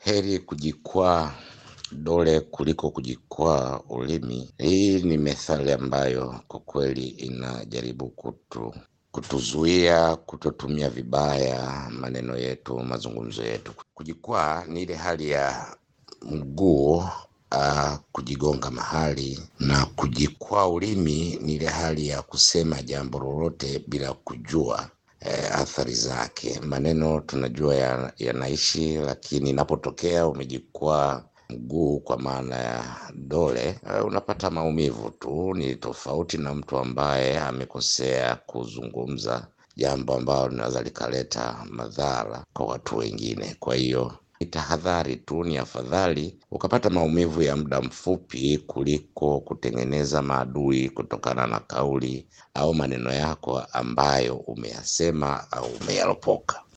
heri kujikwaa dole kuliko kujikwaa ulimi. Hii ni methali ambayo kwa kweli inajaribu kutu kutuzuia kutotumia vibaya maneno yetu, mazungumzo yetu. Kujikwaa ni ile hali ya mguu uh, kujigonga mahali, na kujikwaa ulimi ni ile hali ya kusema jambo lolote bila kujua eh, athari zake. Maneno tunajua ya- yanaishi, lakini inapotokea umejikwaa mguu kwa maana ya dole eh, unapata maumivu tu. Ni tofauti na mtu ambaye amekosea kuzungumza jambo ambalo linaweza likaleta madhara kwa watu wengine. Kwa hiyo ni tahadhari tu, ni afadhali ukapata maumivu ya muda mfupi kuliko kutengeneza maadui kutokana na kauli au maneno yako ambayo umeyasema au umeyaropoka.